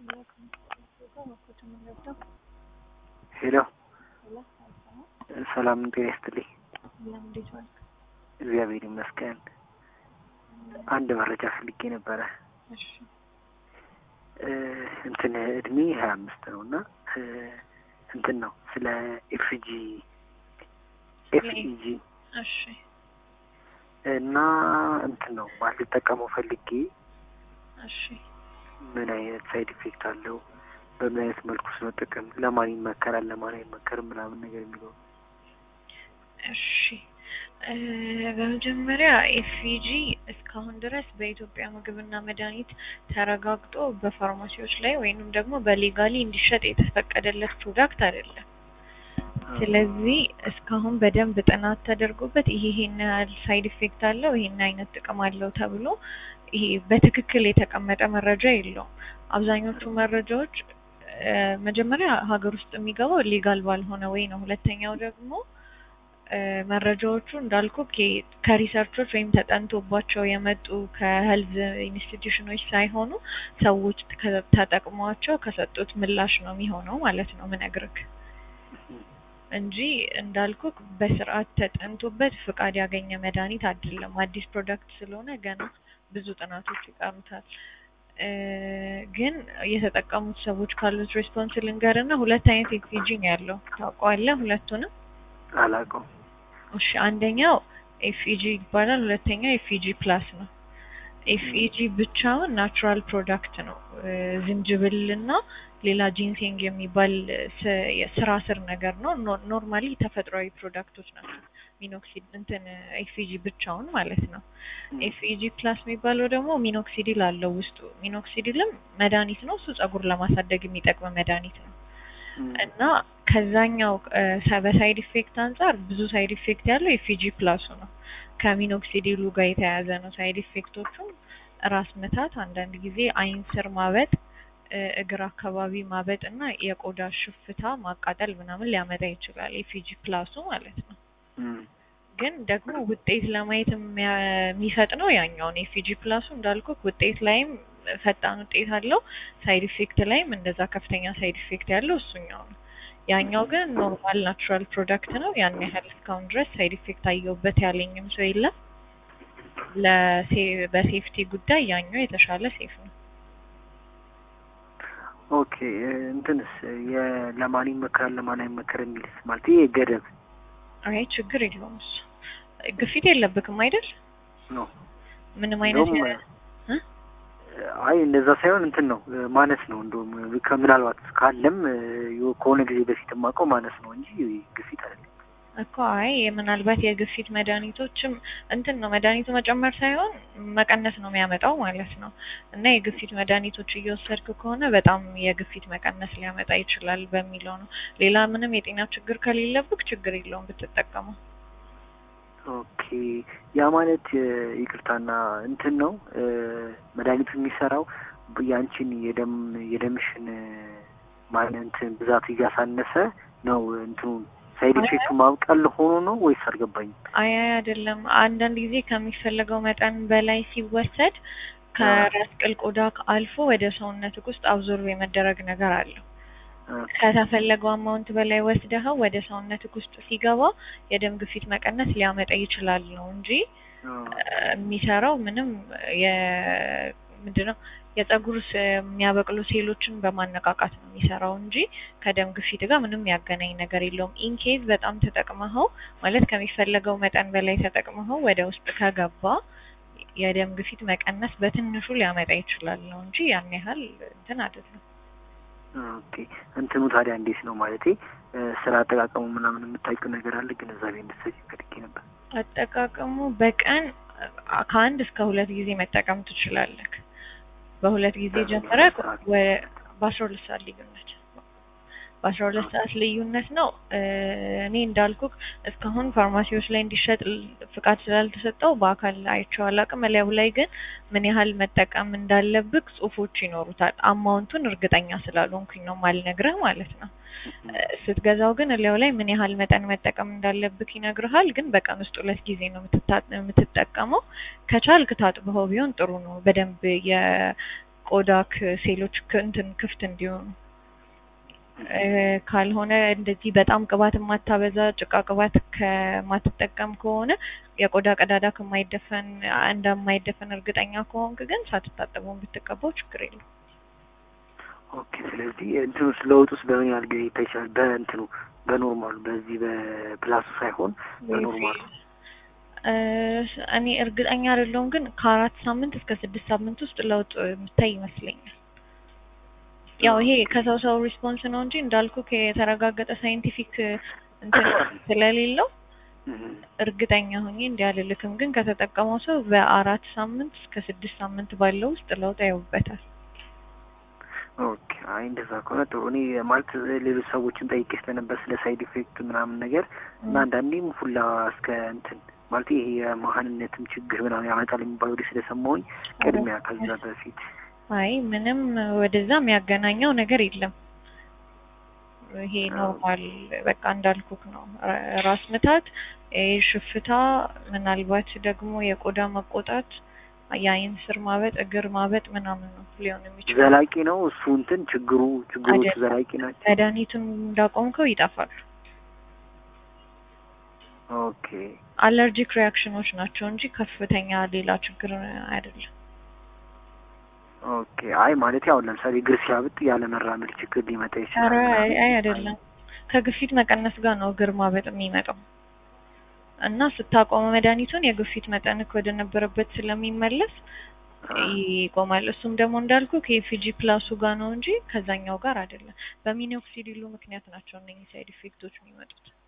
ሄሎ ሰላም ጤና ይስጥልኝ። እግዚአብሔር ይመስገን። አንድ መረጃ ፈልጌ ነበረ። እንትን እድሜ ሀያ አምስት ነው እና እንትን ነው ስለ ኤፍጂ ኤፍኢጂ እሺ እና እንትን ነው ማለት ልጠቀመው ፈልጌ እሺ ምን አይነት ሳይድ ኢፌክት አለው፣ በምን አይነት መልኩ ስመጠቀም ለማን ይመከራል፣ ለማን አይመከርም ምናምን ነገር የሚለው እሺ እ በመጀመሪያ ኤፍኢጂ እስካሁን ድረስ በኢትዮጵያ ምግብና መድኃኒት ተረጋግጦ በፋርማሲዎች ላይ ወይንም ደግሞ በሌጋሊ እንዲሸጥ የተፈቀደለት ፕሮዳክት አይደለም። ስለዚህ እስካሁን በደንብ ጥናት ተደርጎበት ይሄ ይሄን ያህል ሳይድ ኢፌክት አለው ይሄን አይነት ጥቅም አለው ተብሎ ይሄ በትክክል የተቀመጠ መረጃ የለውም። አብዛኞቹ መረጃዎች እ መጀመሪያ ሀገር ውስጥ የሚገባው ሌጋል ባልሆነ ወይ ነው። ሁለተኛው ደግሞ እ መረጃዎቹ እንዳልኩ ከሪሰርቾች ወይም ተጠንቶባቸው የመጡ ከሄልዝ ኢንስቲትዩሽኖች ሳይሆኑ ሰዎች ከ- ተጠቅሟቸው ከሰጡት ምላሽ ነው የሚሆነው ማለት ነው ምነግርህ እንጂ እንዳልኩ በስርዓት ተጠንቶበት ፍቃድ ያገኘ መድኃኒት አይደለም። አዲስ ፕሮዳክት ስለሆነ ገና ብዙ ጥናቶች ይቀሩታል። እ ግን የተጠቀሙት ሰዎች ካሉት ሬስፖንስ ልንገርና ሁለት አይነት ኤፍኢጂ ነው ያለው። ታውቀዋለህ ሁለቱንም? አላውቀውም። እሺ አንደኛው ኤፍኢጂ ይባላል። ሁለተኛው ኤፍኢጂ ፕላስ ነው። ኤፍኢጂ ብቻውን ናቹራል ፕሮዳክት ነው። እ ዝንጅብልና ሌላ ጂንሴንግ የሚባል ስ- የስራ ስር ነገር ነው። ኖ- ኖርማሊ ተፈጥሯዊ ፕሮዳክቶች ናቸው። ሚኖክሲድ እንትን ኤፍኢጂ ብቻውን ማለት ነው። ኤፍኢጂ ፕላስ የሚባለው ደግሞ ሚኖክሲዲል አለው ውስጡ። ሚኖክሲዲልም መድኃኒት ነው። እሱ ጸጉር ለማሳደግ የሚጠቅም መድኃኒት ነው። እና ከዛኛው እ ሰ- በሳይድ ኢፌክት አንጻር ብዙ ሳይድ ኢፌክት ያለው ኤፍኢጂ ፕላሱ ነው። ከሚኖክሲዲሉ ጋር የተያያዘ ነው። ሳይድ ኢፌክቶቹም ራስ ምታት፣ አንዳንድ ጊዜ አይን ስር ማበጥ፣ እ እግር አካባቢ ማበጥ እና የቆዳ ሽፍታ ማቃጠል ምናምን ሊያመጣ ይችላል። ኤፍኢጂ ፕላሱ ማለት ነው። ግን ደግሞ ውጤት ለማየት የሚያ- የሚፈጥነው ያኛውን ኤፍኢጂ ፕላሱ እንዳልኩ ውጤት ላይም ፈጣን ውጤት አለው። ሳይድ ኢፌክት ላይም እንደዛ ከፍተኛ ሳይድ ኢፌክት ያለው እሱኛው ነው። ያኛው ግን ኖርማል ናቹራል ፕሮዳክት ነው። ያን ያህል እስካሁን ድረስ ሳይድ ኢፌክት አየሁበት ያለኝም ሰው የለም። ለሴ- በሴፍቲ ጉዳይ ያኛው የተሻለ ሴፍ ነው። ኦኬ እንትንስ የ- ለማን ይመከራል ለማን አይመከርም የሚልስ ማለት ይሄ ገደብ አይ ችግር የለውም እሱ። ግፊት የለብክም አይደል? ነው። ምንም አይነት እንደውም የ- እ? አይ እንደዛ ሳይሆን እንትን ነው ማነስ ነው። እንደውም ከምናልባት ካለም የ- ከሆነ ጊዜ በፊት የማውቀው ማነስ ነው እንጂ ግፊት አይደለም። እኮ አይ ምናልባት የግፊት መድኃኒቶችም እንትን ነው መድኃኒቱ መጨመር ሳይሆን መቀነስ ነው የሚያመጣው ማለት ነው። እና የግፊት መድኃኒቶች እየወሰድክ ከሆነ በጣም የግፊት መቀነስ ሊያመጣ ይችላል በሚለው ነው። ሌላ ምንም የጤና ችግር ከሌለብክ ችግር የለውም ብትጠቀመው። ኦኬ ያ ማለት እ፣ ይቅርታና እንትን ነው እ፣ መድኃኒቱ የሚሰራው ያንቺን የደም የደምሽን እ፣ ማለት እንትን ብዛት እያሳነሰ ነው እንትኑ ሳይድ አይ፣ ኢፌክቱ ማብቃል ሆኖ ነው ወይስ አልገባኝም? አይ አይ አይደለም። አንዳንድ ጊዜ ከሚፈለገው መጠን በላይ ሲወሰድ ከራስ ቅል ቆዳ አልፎ ወደ ሰውነትክ ውስጥ አብዞርብ የመደረግ ነገር አለው። እ፣ ከተፈለገው አማውንት በላይ ወስደኸው ወደ ሰውነትክ ውስጥ ሲገባ የደም ግፊት መቀነስ ሊያመጣ ይችላል ነው እንጂ እ፣ የሚሰራው ምንም የ ምንድነው የጸጉር ስ- የሚያበቅሉ ሴሎችን በማነቃቃት ነው የሚሰራው እንጂ ከደም ግፊት ጋር ምንም ያገናኝ ነገር የለውም። ኢንኬዝ በጣም ተጠቅመኸው ማለት ከሚፈለገው መጠን በላይ ተጠቅመኸው ወደ ውስጥ ከገባ የደም ግፊት መቀነስ በትንሹ ሊያመጣ ይችላል ነው እንጂ ያን ያህል እንትን አይደለም። ኦኬ እንትኑ ታዲያ እንዴት ነው ማለቴ እ፣ ስራ አጠቃቀሙ ምናምን የምታውቂው ነገር አለ ግንዛቤ እንድትሰጪ ፈልጌ ነበር። አጠቃቀሙ በቀን አ- ከአንድ እስከ ሁለት ጊዜ መጠቀም ትችላለህ። በሁለት ጊዜ በምን ጀምረ ያህል ሰዓት? በአስራ ሁለት ሰዓት ልዩነት በአስራ ሁለት ሰዓት ልዩነት ነው። እ፣ እኔ እንዳልኩክ እስካሁን ፋርማሲዎች ላይ እንዲሸጥ ል- ፍቃድ ስላልተሰጠው በአካል አይቼው አላውቅም። እላዩ ላይ ግን ምን ያህል መጠቀም እንዳለብክ ጽሁፎች ይኖሩታል። አማውንቱን እርግጠኛ ስላልሆንኩኝ ነው ማልነግርህ ማለት ነው። እ፣ ስትገዛው ግን እላዩ ላይ ምን ያህል መጠን መጠቀም እንዳለብክ ይነግርሃል። ግን በቀን ውስጥ ሁለት ጊዜ ነው የምትታ- የምትጠቀመው። ከቻልክ ታጥበኸው ቢሆን ጥሩ ነው። በደንብ የ ቆዳክ ሴሎች ክ- እንትን ክፍት እንዲሆኑ እ፣ ካልሆነ እንደዚህ በጣም ቅባት የማታበዛ ጭቃ ቅባት ከማትጠቀም ከሆነ የቆዳ ቀዳዳ ከማይደፈን እንደማይደፈን እርግጠኛ ከሆንክ ግን ሳትታጠበው ብትቀባው ችግር የለም። ኦኬ ስለዚህ እንትኑ ውስጥ ለውጥ ውስጥ በምን ያህል ጊዜ ይታይ ይችላል? በእንትኑ በኖርማሉ በዚህ በፕላሱ ሳይሆን በኖርማሉ እ፣ እኔ እርግጠኛ አይደለሁም ግን ከአራት ሳምንት እስከ ስድስት ሳምንት ውስጥ ለውጥ የምታይ ይመስለኛል። ያው ይሄ ከሰው ሰው ሪስፖንስ ነው እንጂ እንዳልኩ የተረጋገጠ ሳይንቲፊክ እንትን ስለሌለው እህ፣ እርግጠኛ ሆኜ እንዲህ አልልክም። ግን ከተጠቀመው ሰው በአራት ሳምንት እስከ ስድስት ሳምንት ባለው ውስጥ ለውጥ ያዩበታል። ኦኬ አይ እንደዛ ከሆነ ጥሩ። እኔ ማለት ሌሎች ሰዎችን ጠይቄ ስለነበር ስለ ሳይድ ኢፌክት ምናምን ነገር እና አንዳንዴም ሁላ እስከ እንትን ማለት ይሄ የመሀንነትም ችግር ምናምን ያመጣል የሚባል ወዲህ ስለሰማሁኝ ቅድሚያ ከዛ በፊት አይ ምንም ወደዛ የሚያገናኘው ነገር የለም። ይሄ ኖርማል በቃ እንዳልኩክ ነው። ራ- ራስ ምታት፣ ይሄ ሽፍታ፣ ምናልባት ደግሞ የቆዳ መቆጣት፣ የአይን ስር ማበጥ፣ እግር ማበጥ ምናምን ነው ሊሆን የሚችለው። ዘላቂ ነው እሱ እንትን ችግሩ ችግሮቹ አይደለም። ዘላቂ ናቸው። መድኃኒቱን እንዳቆምከው ይጠፋሉ። ኦኬ አለርጂክ ሪያክሽኖች ናቸው እንጂ ከፍተኛ ሌላ ችግር አይደለም። ኦኬ አይ ማለት ያው ለምሳሌ እግር ሲያብጥ ያለ መራመድ ችግር ሊመጣ ኧረ ይችላል። አይ አይ አይደለም። ከግፊት መቀነስ ጋር ነው እግር ማበጥ የሚመጣው እና ስታቆመ መድኃኒቱን የግፊት መጠንክ ወደ ነበረበት ስለሚመለስ ይቆማል። እሱም ደግሞ እንዳልኩ ከኤፊጂ ፕላሱ ጋር ነው እንጂ ከዛኛው ጋር አይደለም። በሚኖክሲዲሉ ምክንያት ናቸው እነኚህ ሳይድ ኢፌክቶች የሚመጡት።